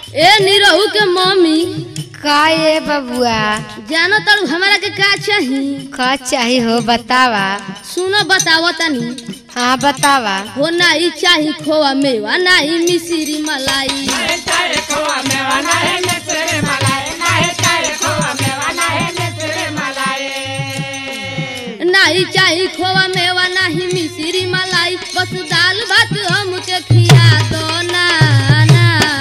ए निरहू के मम्मी का ये बबुआ जानो तारू हमारा के का चाही का चाही हो बतावा सुनो बतावो तनी हाँ बतावा हो नाही चाही खोवा मेवा नाही मिश्री मलाई नाही चाही खोवा मेवा नाही मिश्री मलाई बस दाल भात हमके खिया दो ना ना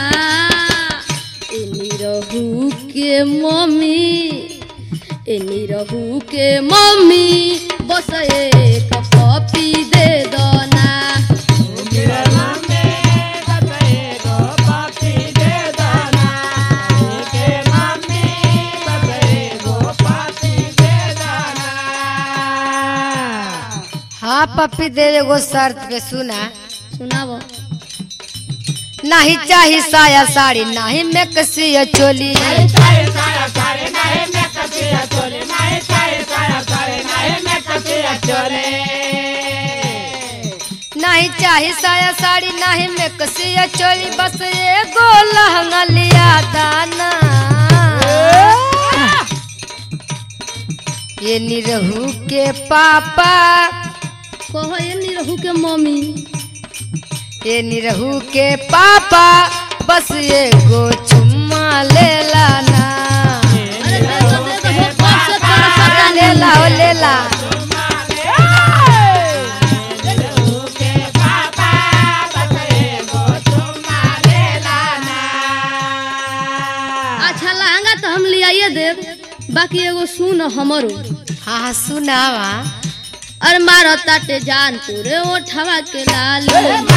ए निरहू के मम्मी ए निरहू के मम्मी बस एक कॉपी दे दो ना हाँ पप्पी दे एगो शर्त पे सुना सुनावो नहीं चाही साया साड़ी नहीं में कसी चोली नहीं चाही साया साड़ी नहीं में कसी चोली बस एगो लहंगा लिया दाना ये निरहू के पापा कहो ये निरहू के मम्मी ये निरहू के पापा बस एगो चुम्मा ले लाना अरे दे दो दे दो हो कब से तोरा पता ले नहीं ला ओ ले ला अच्छा लहंगा तो हम लियाइए देव बाकी एगो सुन हमरो हाँ हाँ सुनावा अरे मारो ताटे जान तोरे ओठवा के लाल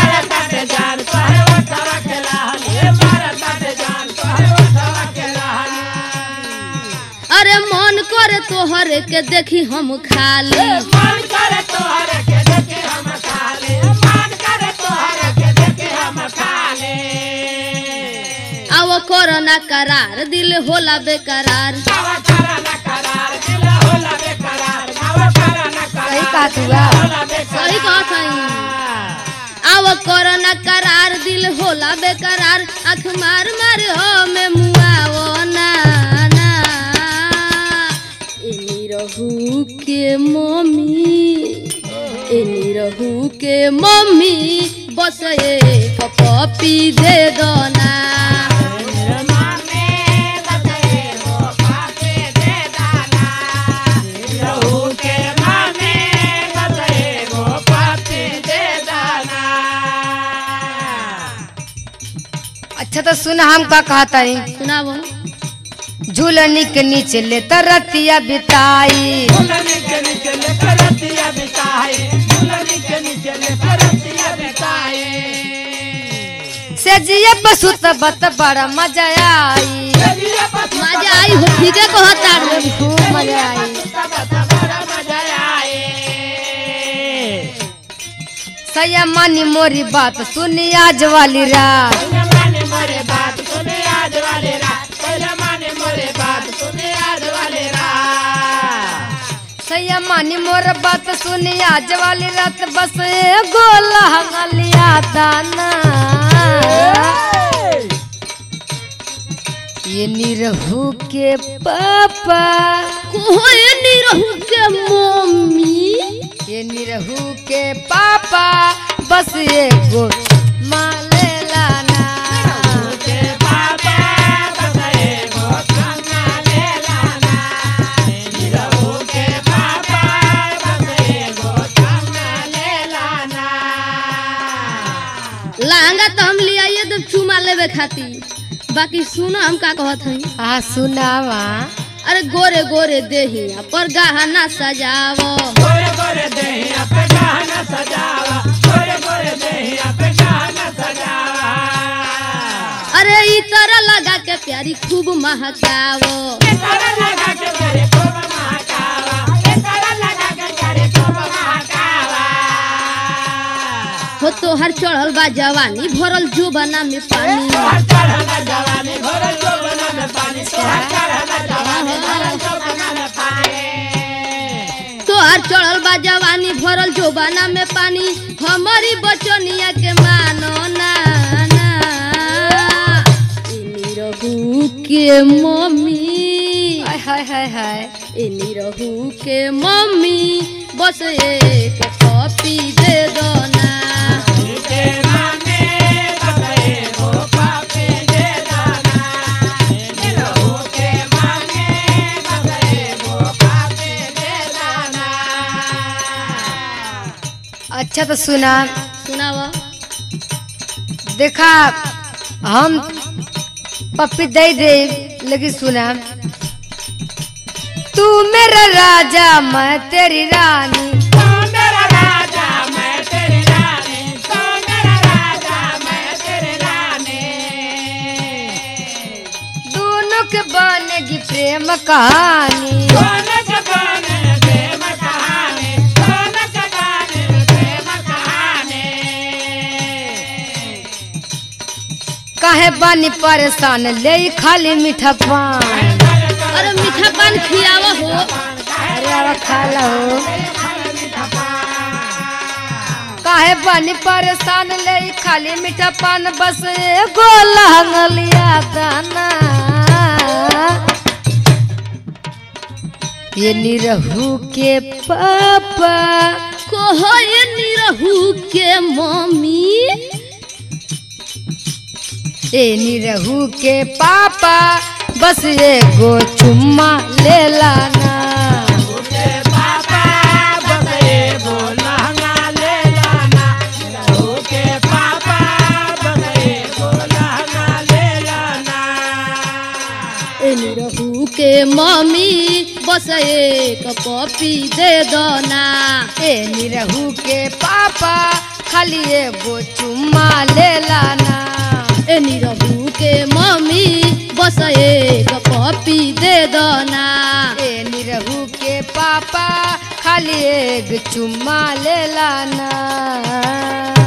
अरे मन करे तोहर के देखी हम खाली आवो कोरोना करार दिल होला बेकरार सही कहा तू आ। सही कहत हई आवो कोरोना करार दिल होला बेकरार आँख मार मार हो में मुआवो ना ना ए निरहू के मम्मी ए निरहू के मम्मी बस एक पपी दे दो ना अच्छा तो सुन हम का कहता सुनावो झूलनी के नीचे ले रतिया बिताई से जिया पशु तबत बड़ा मजा आई मजा आई हो ठीके कहता रे खूब मजा आई सैया मानी मोरी बात सुनी आज वाली रात सैया मानी मोर बात सुनी आज वाली रात बस एगो लहंगा लिया दाना ये निरहू के पापा कोई निरहू के मम्मी ये निरहू के पापा बस एगो माले लाना लहंगा तो हम लियाइए तो चुमा लेवे खातिर बाकी सुनो हम का कहत हई आ सुनावा अरे गोरे गोरे देहिया पर गहना सजावो अरे ई तरह लगा के प्यारी खूब महकावो हो तोहर चढ़ल बा जवानी भरल जुबाना में पानी तोहर चढ़ल बा जवानी भरल जोबाना में पानी हमारी बचनिया के मानो ना ना ई के मम्मी हाय हाय हाय हाय ए निरहू के मम्मी बस एक कॉपी दे दो ना अच्छा तो सुना सुनावा देखा हम पप्पी दे दे लेकिन सुना तू मेरा राजा मैं तेरी रानी दोनों के बनेगी प्रेम कहानी काहे बनी परेशान ले खाली मीठा पान अरे मीठा पान खियावा हो अरे अब खा लो काहे बनी परेशान ले खाली मीठा पान बस एगो लहंगलिया दाना ये निरहू के पापा कहो ये निरहू के मम्मी ए निरहू के पापा बस एगो चुम्मा ले लाना ए निरहू के मम्मी बस एक कॉपी दे दो ना ए निरहू के पापा खाली एगो चुम्मा ले लाना ए निरहू के मम्मी बस एक कॉपी दे दो ना ए निरहू के पापा खाली एक चुम्मा ले लाना